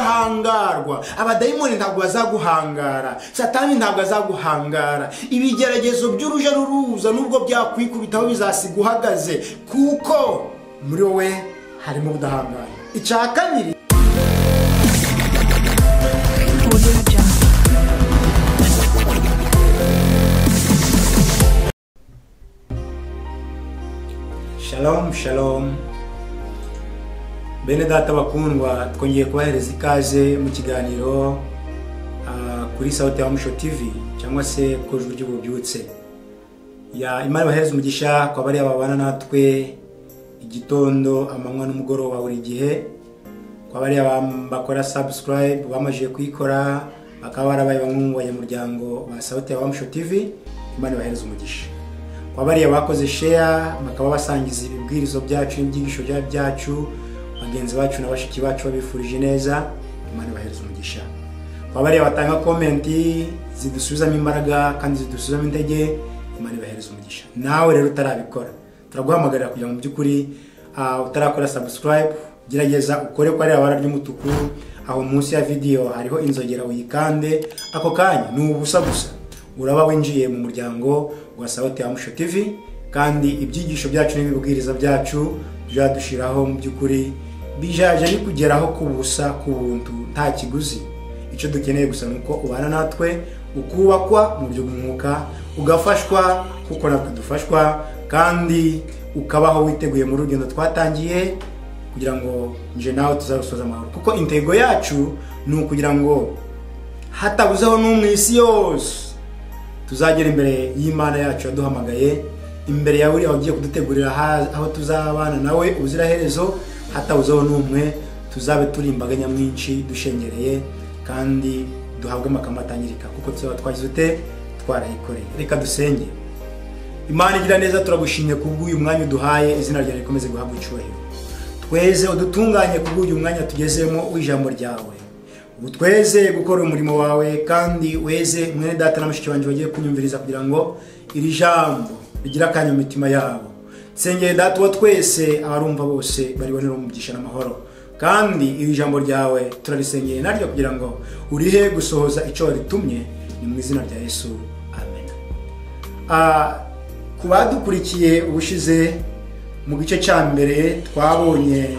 uzahangarwa abadayimoni ntabwo bazaguhangara satani ntabwo azaguhangara ibigeragezo by'uruja ruruza nubwo byakwikubitaho bizasiga uhagaze kuko muri wowe harimo ubudahangara icya kabiri shalom shalom bene data bakundwa twongeye kubahereza ikaze mu kiganiro ah, kuri sauti ya muco tv cyangwa se ku ijwi ry'ububyutse ya imana bahereza umugisha kwa bariya babana natwe igitondo amanywa n'umugoroba buri gihe kwa bariya bam- bakora subscribe bamajije kuyikora bakaba barabaye bamwe mu banyamuryango ba sauti ya muco tv imana ibahereza umugisha kwa bariya bakoze share bakaba basangiza ibibwirizo byacu n'ibyigisho bya- byacu bagenzi bacu na bashiki bacu babifurije neza imana ibahereza umugisha kwa bariya batanga komenti zidusubizamo imbaraga kandi zidusubizamo intege imana ibahereza umugisha nawe rero utarabikora turaguhamagarira kugira ngo mu by'ukuri ah, utarakora subscribe gerageza ukore ko ari abara ry'umutuku aho munsi ya video hariho inzogera uyikande ako kanya ni ubusa gusa uraba winjiye mu muryango wa Sauti ya Muco TV kandi ibyigisho byacu n'ibibwiriza byacu byadushiraho mu by'ukuri bijaje bikugeraho ku busa ku buntu nta kiguzi icyo dukeneye gusa ni uko ubana natwe ukubakwa mu buryo bw'umwuka ugafashwa kuko natwe dufashwa kandi ukabaho witeguye mu rugendo twatangiye kugira ngo nje nawe tuzarusoza amahoro kuko intego yacu ni ukugira ngo hatabuzeho n'umwe isi yose tuzagera imbere y'imana yacu yaduhamagaye imbere yawe uri ugiye kudutegurira ha- aho tuzabana nawe ubuziraherezo hatabuzeho n'umwe tuzabe turi imbaga nyamwinshi dushengereye kandi duhabwe amakamba atangirika kuko tuzaba twagize ute twarayikoreye reka dusenge imana igira neza turagushimye kubw'uyu mwanya uduhaye izina ryawe rikomeze guhabwa icyubahiro tweze udutunganye kubw'uyu mwanya tugezemo w'ijambo ryawe utweze gukora umurimo wawe kandi weze mwene data na mushiki wanjye bagiye kunyumviriza kugira ngo iri jambo rigire akanya mu mitima yabo nsengeye data uwo twese abarumva bose baribonera umugisha n'amahoro kandi iri jambo ryawe turarisengeye naryo kugira ngo urihe gusohoza icyo waritumye ni mu izina rya yesu amen Ah, ku badukurikiye ubushize mu gice cya mbere twabonye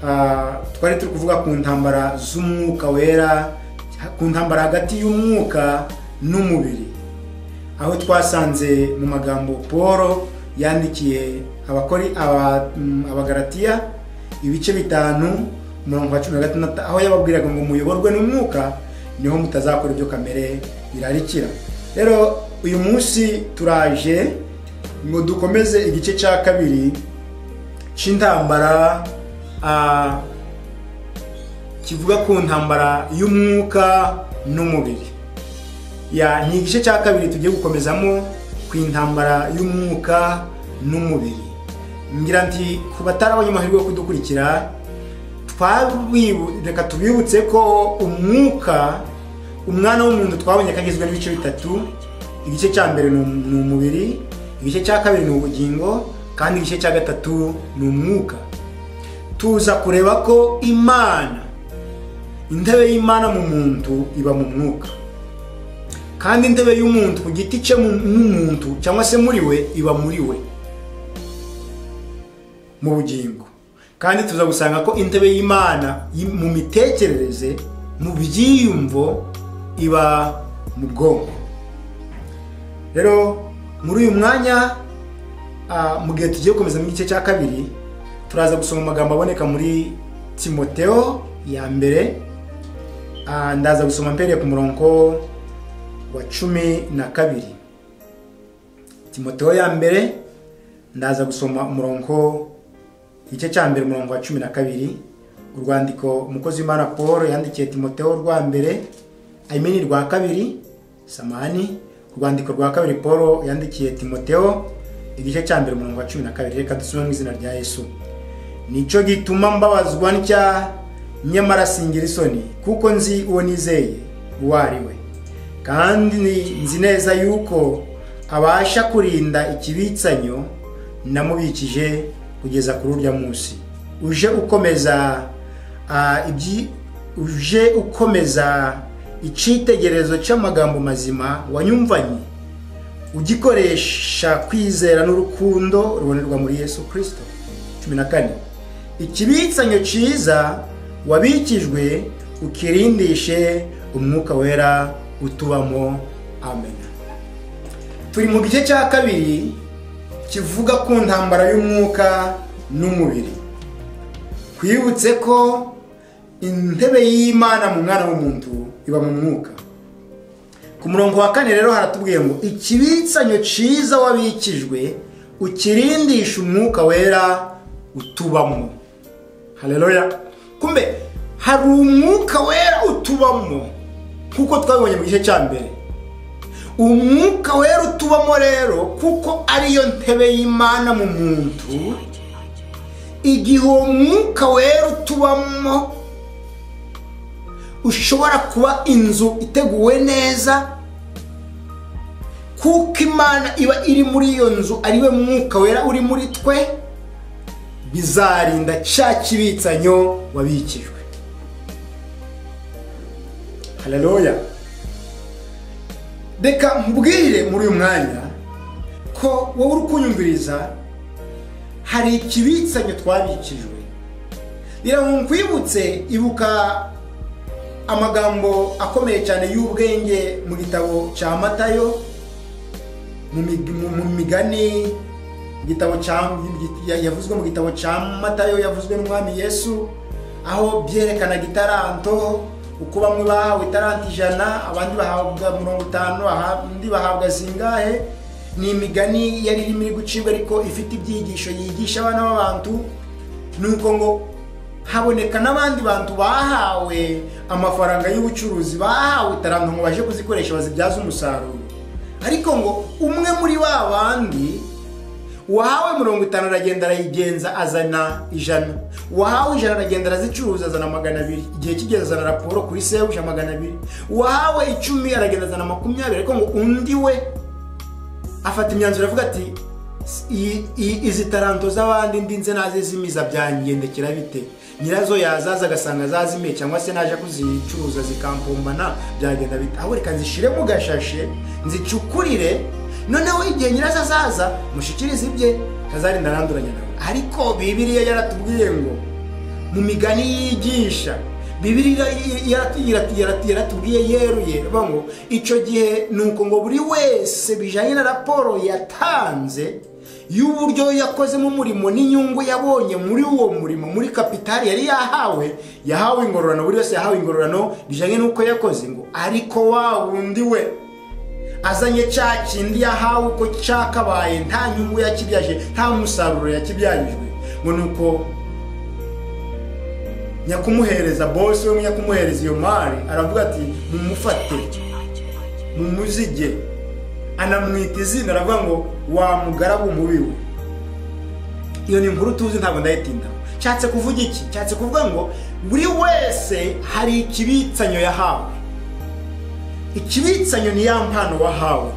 ah, twari turi kuvuga ku ntambara z'umwuka wera ku ntambara hagati y'umwuka n'umubiri aho twasanze mu magambo paul yandikiye abakori aba- mm, abagaratiya ibice bitanu umurongo wa cumi na gatandatu aho yababwiraga ngo muyoborwe n'umwuka niho mutazakora ibyo kamere irarikira rero uyu munsi turaje ngo dukomeze igice cya kabiri cy'intambara ah, kivuga ku ntambara y'umwuka n'umubiri ya ni igice cya kabiri tugiye gukomezamo ku intambara y'umwuka n'umubiri ngira nti ku batarabonye amahirwe yo kudukurikira twabibu- reka tubibutse ko umwuka umwana w'umuntu twabonye kagizwe n'ibice bitatu igice cya mbere ni um- ni umubiri igice cya kabiri ni ubugingo kandi igice cya gatatu ni umwuka tuza kureba ko imana intebe y'imana mu muntu iba mu mwuka kandi intebe y'umuntu ku giti cye mu mu muntu cyangwa se muri we iba muri we mu bugingo kandi tuza gusanga ko intebe y'imana yi- mu mitekerereze mu byiyumvo iba mu bwonko rero muri uyu mwanya ah, mu gihe tugiye gukomeza mu gice cya kabiri turaza gusoma amagambo aboneka muri timoteo ya mbere Ah, ndaza gusoma mpereye ku murongo wa cumi na kabiri timoteo ya mbere ndaza gusoma umurongo igice cya mbere umurongo wa cumi na kabiri urwandiko umukozi w'imana paul yandikiye timoteo rwa mbere ayimeni rwa kabiri samani urwandiko rwa kabiri paul yandikiye timoteo igice cya mbere umurongo wa cumi na kabiri reka dusome mu izina rya yesu nicyo gituma mbabazwa ntya nyamara singira isoni kuko nzi uwo nizeye uwo ari we kandi nzi neza yuko abasha kurinda ikibitsanyo namubikije kugeza kuri urya munsi uje ukomeza ah, ibyi- uje ukomeza icyitegererezo cy'amagambo mazima wanyumvanye ugikoresha kwizera n'urukundo rubonerwa muri yesu kirisito cumi na kane ikibitsanyo cyiza wabikijwe ukirindishe umwuka wera utubamo amen turi mu gice cya kabiri kivuga ku ntambara y'umwuka n'umubiri twibutse ko intebe y'imana mu mwana w'umuntu iba mu mwuka ku murongo wa kane rero haratubwiye ngo ikibitsanyo cyiza wabikijwe ukirindisha umwuka wera utubamo hareruya kumbe hari umwuka wera utubamo nk'uko twabibonye mu gice cya mbere umwuka wera utubamo rero kuko ariyo ntebe y'imana mu muntu igihe uwo mwuka wera utubamo ushobora kuba inzu iteguwe neza kuko imana iba iri muri iyo nzu ariwe mwuka wera uri muri twe bizarinda cya kibitsanyo wabikijwe hararoya reka mbwire muri uyu mwanya ko wowe uri kunyumviriza hari ikibitsanyo twabikijwe biramukwibutse ibuka amagambo akomeye cyane y'ubwenge mu gitabo cya matayo mu migani igitabo yavuzwe mu gitabo cya matayo yavuzwe n'umwami yesu aho byerekanaga itaranto uko bamwe bahawe itaranto ijana abandi bahabwa mirongo itanu abandi bahabwa zingahe ni imigani yari irimo iri gucibwa ariko ifite ibyigisho yigisha abana b'abantu ni uko ngo haboneka n'abandi bantu bahawe amafaranga y'ubucuruzi bahawe itaranto ngo baje kuzikoresha bazibyaze umusaruro ariko ngo umwe muri ba bandi wahawe mirongo itanu aragenda arayigenza azana ijana wahawe ijana aragenda arazicuruza azana magana abiri igihe kigeze azana raporo kuri sebuja magana abiri wahawe icumi aragenda azana makumyabiri ariko ngo undi we afata imyanzuro avuga ati izi taranto z'abandi ndinze naze zimiza byangendekera bite nyirazo yazaza agasanga zazimiye cyangwa se naje kuzicuruza zikampumbana byagenda bita aho reka nzishire mu gashashe nzicukurire noneho igihe nyirazo azaza mushikirize ibye kazarinda aranduranya nawe ariko bibiriya yaratubwiye ngo mu migani yigisha bibiriya yaratubwiye yeruye ngo icyo gihe ni uko ngo buri wese bijyanye na raporo yatanze y'uburyo yakozemo umurimo n'inyungu yabonye muri uwo murimo muri kapitali yari yahawe yahawe ingororano buri wese yahawe ingororano bijyanye n'uko yakoze ngo ariko wa wundi we azanye cya kindi yahawe uko cyakabaye nta nyungu yakibyaje nta musaruro yakibyarijwe ngo ni uko nyakumuhereza bose we nyakumuhereza iyo mari aravuga ati mumufate mumuzige anamwita izina aravuga ngo wamugarabu mubi we iyo ni inkuru tuzi ntabwo ndayitinda nshatse kuvuga iki nshatse kuvuga ngo buri wese hari ikibitsanyo yahawe ikibitsanyo ni ya mpano wahawe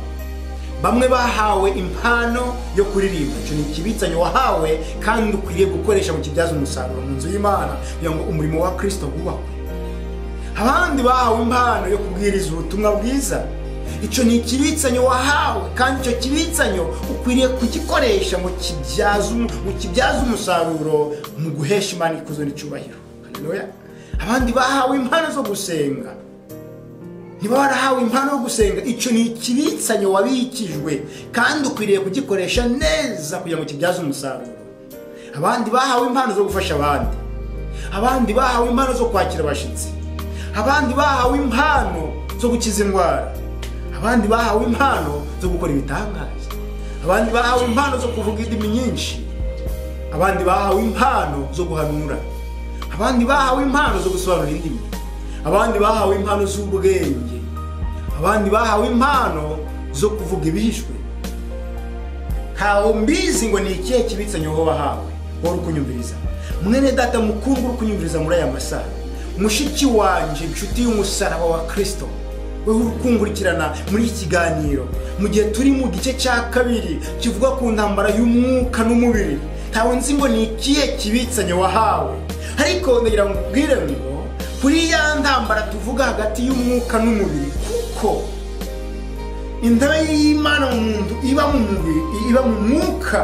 bamwe bahawe impano yo kuririmba icyo ni ikibitsanyo wahawe kandi ukwiriye gukoresha mu kibyaza umusaruro mu nzu y'imana kugira ngo umurimo wa kirisito wubakwe abandi bahawe impano yo kubwiriza ubutumwa bwiza icyo ni ikibitsanyo wahawe kandi icyo kibitsanyo ukwiriye kugikoresha ngo kibyaze umusaruro mu guhesha imana ikuzo n'icyubahiro abandi bahawe impano zo gusenga niba warahawe impano yo gusenga icyo ni ikibitsanyo wabikijwe kandi ukwiriye kugikoresha neza kugira ngo kibyaze umusaruro abandi bahawe impano zo gufasha abandi abandi bahawe impano zo kwakira abashyitsi abandi bahawe impano zo gukiza indwara abandi bahawe impano zo gukora ibitangaza abandi bahawe impano zo kuvuga indimi nyinshi abandi bahawe impano zo guhanura abandi bahawe impano zo gusobanura indimi abandi bahawe impano z'ubwenge abandi bahawe impano zo kuvuga ibihishwe ntawe mbizi ngo ni ikihe kibitsanye wowe wahawe wowe uri kunyumviriza mwene data mukuru uri kunyumviriza muri aya masaha mushiki wanjye inshuti y'umusaraba wa kirisito wowe uri kungurikirana muri iki kiganiro mu gihe turi mu gice cya kabiri kivuga ku ntambara y'umwuka n'umubiri ntawe nzi ngo ni ikihe kibitsanye wahawe ariko ndagira ngo ubwire ngo kuri ya ntambara tuvuga hagati y'umwuka n'umubiri kuko intebe y'imana mu muntu iba mu mubiri iba mu mwuka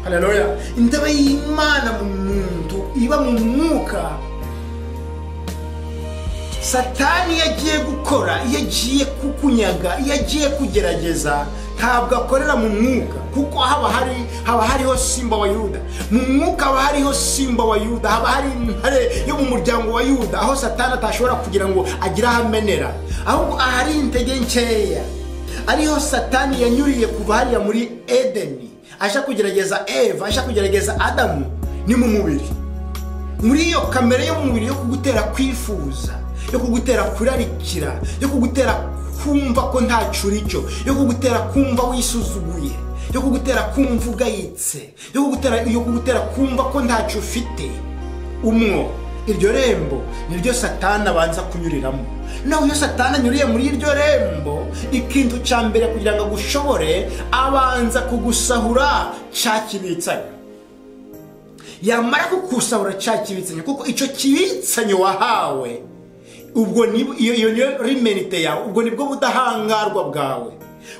haleluya intebe y'imana mu muntu iba mu mwuka satani iyo agiye gukora iyo agiye kukunyaga iyo agiye kugerageza ntabwo akorera mu mwuka kuko haba hari haba hariho simba wa yuda mu mwuka haba hariho simba wa yuda haba hari intare yo mu muryango wa yuda aho satani atashobora kugira ngo agire aho amenera ahubwo ahari intege nkeya ariho satani yanyuriye kuva hariya muri edeni aje kugerageza eva aje kugerageza adamu ni mu mubiri muri iyo kamere y'umubiri yo kugutera kwifuza yo kugutera kurarikira yo kugutera kumva ko ntacyo cyo yo kugutera kumva wisuzuguye yo kugutera kumva ugayitse yo kugutera yo kugutera kumva ko ntacyo ufite umwo iryo rembo niryo satani abanza kunyuriramo nawe iyo satani anyuriye muri iryo rembo ikintu cya mbere kugira ngo agushobore abanza kugusahura cya kibitsanya yamara kukusahura cya kibitsanya kuko icyo kibitsanyo wahawe ubwo iyo niyo rimenite yawe ubwo nibwo budahangarwa bwawe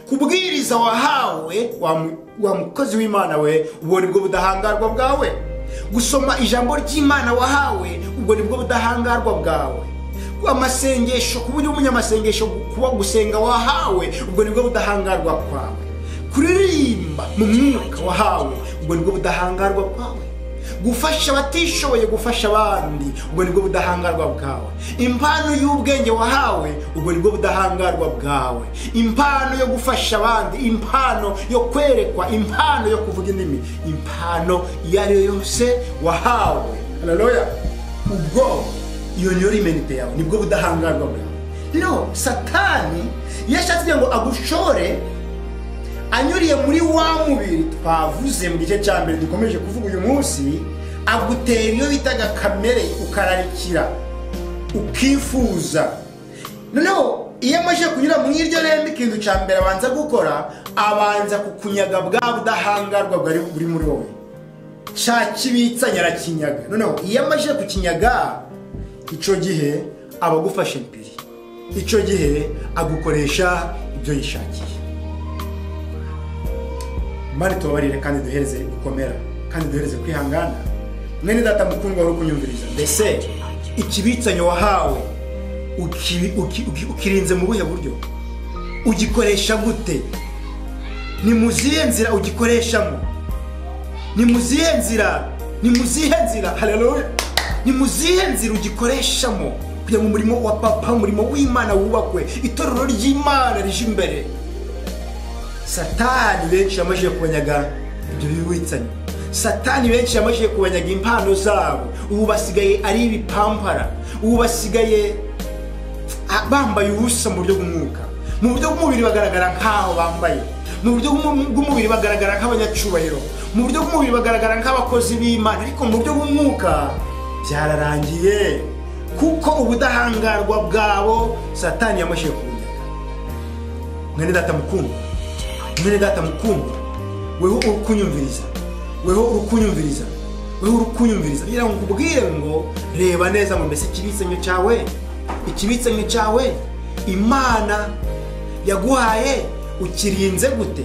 kubwiriza wahawe wa mukozi w'imana we ubwo nibwo budahangarwa bwawe gusoma ijambo ry'imana wahawe ubwo nibwo budahangarwa bwawe amasengesho kuba uri umunyamasengesho kuba gusenga wahawe ubwo nibwo budahangarwa kwawe kuririmba mu mwuka wahawe ubwo nibwo budahangarwa kwawe gufasha abatishoboye gufasha abandi ubwo nibwo budahangarwa bwawe impano y'ubwenge wahawe ubwo nibwo budahangarwa bwawe impano yo gufasha abandi impano yo kwerekwa impano yo kuvuga indimi impano iyo ari yo yose wahawe haleluya ubwo iyo niyo rimenite yawe nibwo budahangarwa bwawe no satani yashatse ngo agushore anyuriye muri wa mubiri twavuze mu gice cya mbere dukomeje kuvuga uyu munsi agutera iyo bitaga kamere ukararikira ukifuza noneho iyo amaze kunyura mu iryo rembo ikintu cya mbere abanza gukora abanza kukunyaga bwa budahangarwa bwari buri muri wowe cya kibitsa nyarakinyaga noneho iyo amaze kukinyaga icyo gihe aba agufashe impiri icyo gihe agukoresha ibyo yishakiye mari tubabarire kandi duhereze gukomera kandi duhereze kwihangana mwene data mukundwa wari kunyumviriza mbese ikibitsanyo wahawe ukirinze mu buhe buryo ugikoresha gute ni mu zihe nzira ugikoreshamo ni mu zihe nzira ni mu zihe nzira haleluya ni mu zihe nzira ugikoreshamo kugira ngo umurimo wa papa umurimo w'imana wubakwe itorero ry'imana rije imbere satani benshi yamajije kubanyaga ibyo bibitsanye satani benshi yamajije kubanyaga impano zabo ubu basigaye ari ibipampara ubu basigaye bambaye ubusa mu buryo bw'umwuka mu buryo bw'umubiri bagaragara nk'aho bambaye mu buryo bw'umubiri bagaragara nk'abanyacyubahiro mu buryo bw'umubiri bagaragara nk'abakozi b'imana ariko mu buryo bw'umwuka byararangiye kuko ubudahangarwa bwabo satani yamajije kubunyaga mwene data mukundwa mwene data mukundwa weho uri kunyumviriza weho uri kunyumviriza weho uri kunyumviriza kugira ngo nkubwire ngo reba neza ngo mbese ikibitsanyo cyawe ikibitsanyo cyawe imana yaguhaye ukirinze gute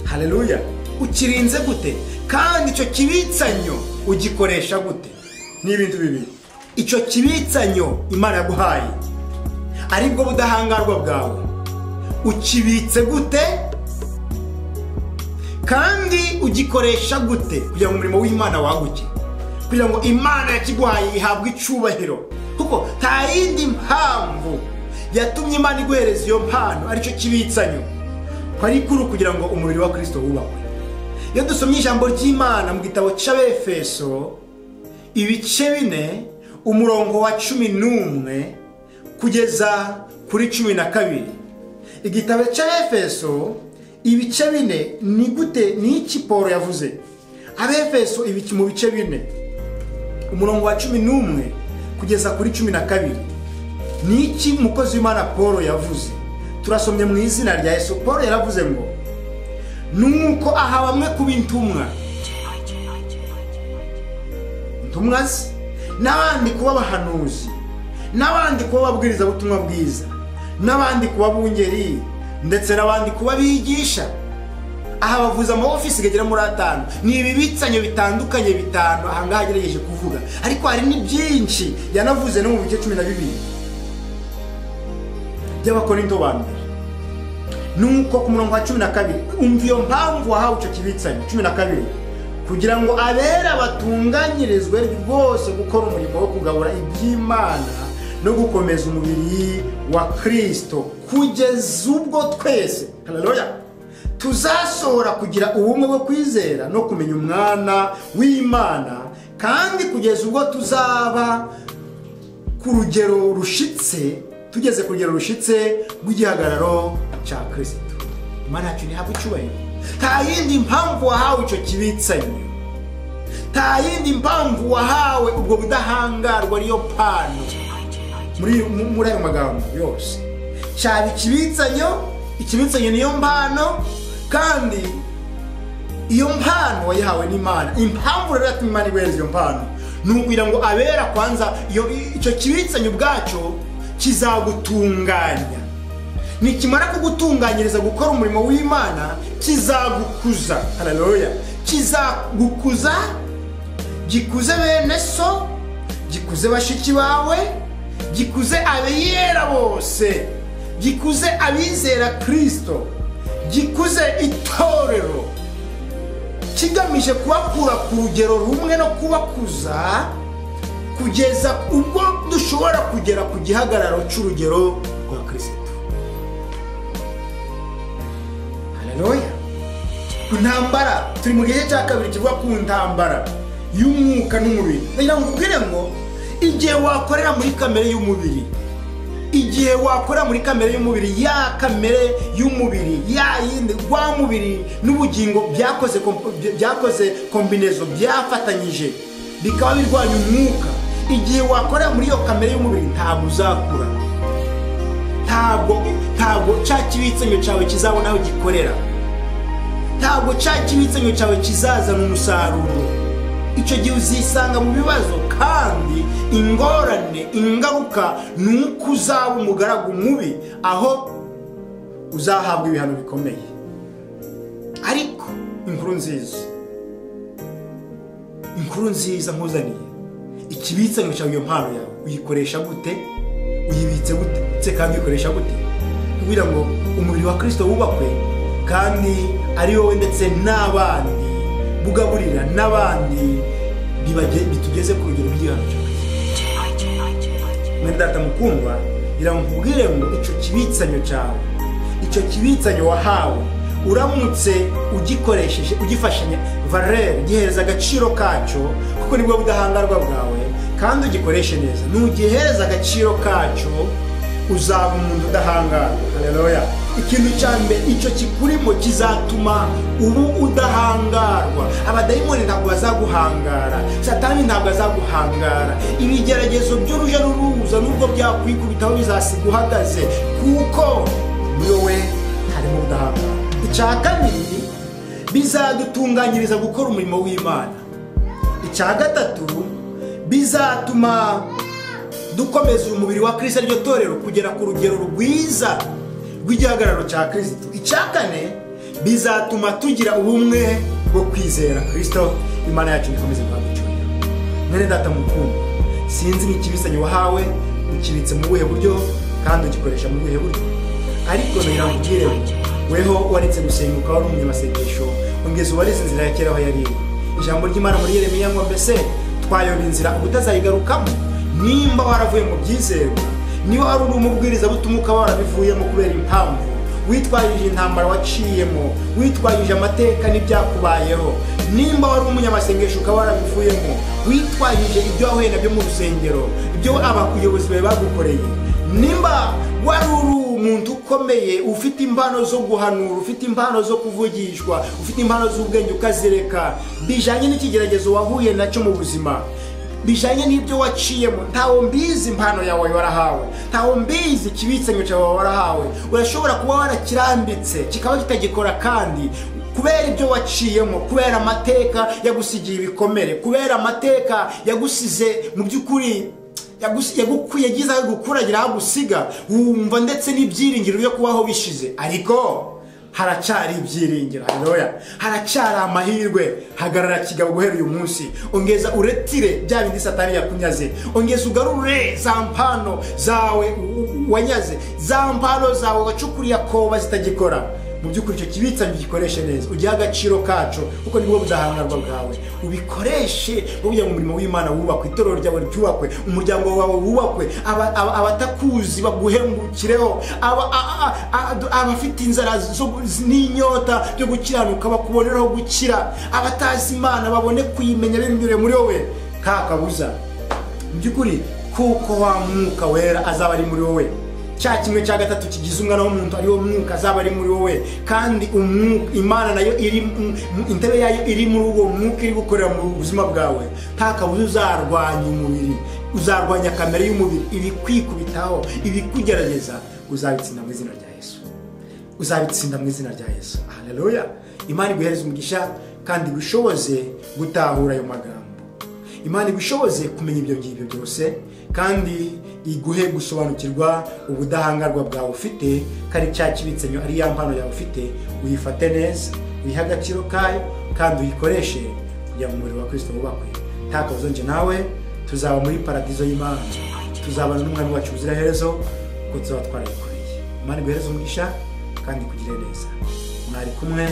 haleluya ukirinze gute kandi icyo kibitsanyo ugikoresha gute ni ibintu bibiri icyo kibitsanyo imana yaguhaye aribwo budahangarwa bwawe ukibitse gute kandi ugikoresha gute kugira ngo umurimo w'imana waguke kugira ngo imana yakiguhaye ihabwe icyubahiro kuko nta yindi mpamvu yatumye imana iguhereza iyo mpano aricyo kibitsanyo ko ari kuri kugira ngo umubiri wa kirisito wubakwe iyo dusomye ijambo ry'imana mu gitabo cy'abefeso ibice bine umurongo wa cumi n'umwe kugeza kuri cumi na kabiri igitabo cya efeso ibice bine ni gute ni iki paul yavuze abefeso ibiki mu bice bine umurongo wa cumi n'umwe kugeza kuri cumi na kabiri ni iki umukozi w'imana paul yavuze turasomye mu izina rya yesu paul yaravuze ngo nuko aha bamwe kuba intumwa intumwa ze n'abandi kuba abahanuzi n'abandi kuba babwiriza butumwa bwiza n'abandi kuba bungeri ndetse n'abandi kuba bigisha aha bavuza ama ofisi agera muri atanu ni ibibitsanyo bitandukanye bitanu aha ngaha agerageje kuvuga ariko hari ni byinshi yanavuze no mu bice cumi na bibiri by'abakorinto ba mbere nuko ku murongo wa cumi na kabiri umva iyo mpamvu wahawe icyo kibitsanyo cumi na kabiri kugira ngo abera batunganyirizwe rwose gukora umurimo wo kugabura iby'imana no gukomeza umubiri wa kirisito kugeza ubwo twese haleluya tuzasohora kugira ubumwe bwo kwizera no kumenya umwana w'imana kandi kugeza ubwo tuzaba ku rugero rushitse tugeze ku rugero rushitse rw'igihagararo cya kirisito imana yacu ntihabwe icyubahiro nta yindi mpamvu wahawe icyo kibitsanye nta yindi mpamvu wahawe ubwo budahangarwa ariyo pano muri mu- muri ayo magambo yose cyaba ikibitsanyo ikibitsanyo niyo mpano kandi iyo mpano wayihawe n'imana impamvu rero yatuma imana ibereza iyo mpano ni ukugira ngo abera kwanza iyo icyo kibitsanyo ubwacyo kizagutunganya nikimara kugutunganyiriza gukora umurimo w'imana kizagukuza haleluya kizagukuza gikuze bene so gikuze bashiki bawe gikuze abiyera bose gikuze abizera kirisito gikuze itorero kigamije kubakura ku rugero rumwe no kubakuza kugeza ubwo dushobora kugera ku gihagararo cy'urugero rwa kirisito haleluya intambara turi mu gihe cya kabiri kivuga ku ntambara y'umwuka n'umubiri ndagira ngo nkubwire ngo igihe wakorera muri kamere y'umubiri igihe wakorera muri kamere y'umubiri ya kamere y'umubiri ya yindi rwa mubiri n'ubugingo byakoze komp- bya- byakoze kombinezo byafatanyije bikaba birwanya umwuka igihe wakorera muri iyo kamere y'umubiri ntabwo uzakura ntabwo ntabwo cya kibitsanyo cyawe kizabona aho gikorera ntabwo cya kibitsanyo cyawe kizazana umusaruro icyo gihe uzisanga mu bibazo kandi ingorane ingaruka ni uko uzaba umugaragu mubi aho uzahabwa ibihano bikomeye ariko inkuru nziza inkuru nziza nkuzaniye ikibitsanyo cyawe iyo mpano yawe uyikoresha gute uyibitse gute ndetse kandi uyikoresha gute kugira ngo umubiri wa kirisito wubakwe kandi ari wowe ndetse n'abandi bugaburira n'abandi bibage- bitugeze ku rugero rw'igihano cya kirisito mwene data mukundwa ngira ngo nkubwire ngo icyo kibitsanyo cyawe icyo kibitsanyo wahawe uramutse ugikoresheje ugifashanya valere ugihereza agaciro kacyo kuko nibwo budahangarwa bwawe kandi ugikoreshe neza nugihereza agaciro kacyo uzaba umuntu udahangarwa haleluya ikintu cya mbere icyo kikurimo kizatuma ubu udahangarwa abadayimoni ntabwo bazaguhangara satani ntabwo azaguhangara ibigeragezo by'uruja n'uruza nubwo byakwikubitaho bizasiga uhagaze kuko muri wowe harimo ubudahangarwa icya kabiri bizadutunganyiriza gukora umurimo w'imana icya gatatu bizatuma dukomeza umubiri wa kirisito iryo torero kugera ku rugero rwiza rw'igihagararo cya kirisito icya kane bizatuma tugira ubumwe bwo kwizera kirisito imana yacu ikomeze kuhaducurira mwene data mukundwa sinzi ni ikibisanye wahawe ukibitse mu buhe buryo kandi ugikoresha mu buhe buryo ariko ngira ngo ubwire weho waretse gusenga ukaba ari umunyamasengesho ongeza ubarize inzira ya kera aho yari iri ijambo ry'imana muri yeremiya ngo mbese twayoba inzira ubutazayigarukamo nimba waravuye mu byizerwa niba wari uri umubwiriza butuma ukaba warabivuyemo kubera impamvu witwajije intambara waciyemo witwajije amateka n'ibyakubayeho nimba wari umunyamasengesho ukaba warabivuyemo witwajije ibyo wahuye nabyo mu rusengero ibyo abayobozi bawe bagukoreye nimba wari uri umuntu ukomeye ufite impano zo guhanura ufite impano zo kuvugishwa ufite impano z'ubwenge ukazireka bijyanye n'ikigeragezo wahuye nacyo mu buzima bijyanye n'ibyo waciyemo ntawe mbizi impano yawe warahawe ntawe mbizi ikibitsanyo cyawe warahawe urashobora kuba warakirambitse kikaba kitagikora kandi kubera ibyo waciyemo kubera amateka yagusigiye ibikomere kubera amateka yagusize mu by'ukuri yagus- yaguku- yagize aho gukuragira aho gusiga wumva ndetse n'ibyiringiro byo kubaho bishize ariko haracyari ibyiringiro haleluya haracyari amahirwe hagarara kigabo guhera uyu munsi ongeza uretire bya bindi satani yakunyaze ongeza ugarure za mpano zawe u- wanyaze za mpano zawe wacukuriye akoba zitagikora mu by'ukuri icyo kibitsanyo gikoreshe neza ugihe agaciro kacu kuko nibwo buzahangarwa bwawe ubikoreshe ubugira ngo umurimo w'imana wubakwe itorero ryawe ryubakwe umuryango wawe wubakwe aba- aba- abatakuzi baguhengukireho aba- a- a- a- a- abafite inzara zo- n'inyota byo gukiranuka bakubonereho gukira abatazi imana babone kuyimenya binyuriye muri wowe ka kabuza mu by'ukuri kuko wa mwuka wera azaba ari muri wowe cya kimwe cya gatatu kigize umwana w'umuntu ariwo mwuka azaba ari muri wowe kandi umwuka imana nayo iri mu- mu- intebe yayo iri muri uwo mwuka iri gukorera mu buzima bwawe nta kabuza uzarwanya umubiri uzarwanya kamere y'umubiri ibikwikubitaho ibikugerageza uzabitsinda mu izina rya yesu uzabitsinda mu izina rya yesu haleluya imana iguhereze umugisha kandi igushoboze gutahura ayo magambo imana igushoboze kumenya ibyo ngibyo byose kandi iguhe gusobanukirwa ubudahangarwa bwawe ufite kandi cya kibitsenyo ari ya mpano yawe ufite uyifate neza uyihe agaciro kayo kandi uyikoreshe kugira ngo umubiri wa kirisito wubakwe nta kabuza njye nawe tuzaba muri paradizo y'imana tuzabana n'umwami wacu ubuzira herezo kuko tuzaba twarayikoreye imana iguhereze umugisha kandi ikugire neza mwari kumwe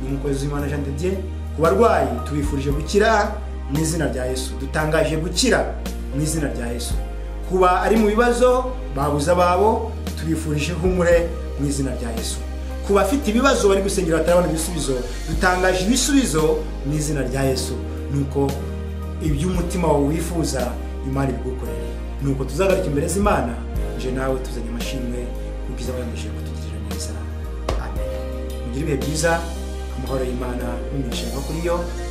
n'umukozi w'imana jean de dieu ku barwayi tubifurije gukira mu izina rya yesu dutangaje gukira mu izina rya yesu kuba ari mu bibazo babuze ababo tubifurije humure mu izina rya yesu ku bafite ibibazo bari gusengera batarabona ibisubizo dutangaje ibisubizo mu izina rya yesu nuko iby'umutima wawe wifuza imana ibigukorere nuko tuzagarika imbere z'imana nje nawe tuzanye amashimwe ubwiza bwagamije kutugirira neza amen mugire ibihe byiza amahoro y'imana n'imigisha iva kuri yo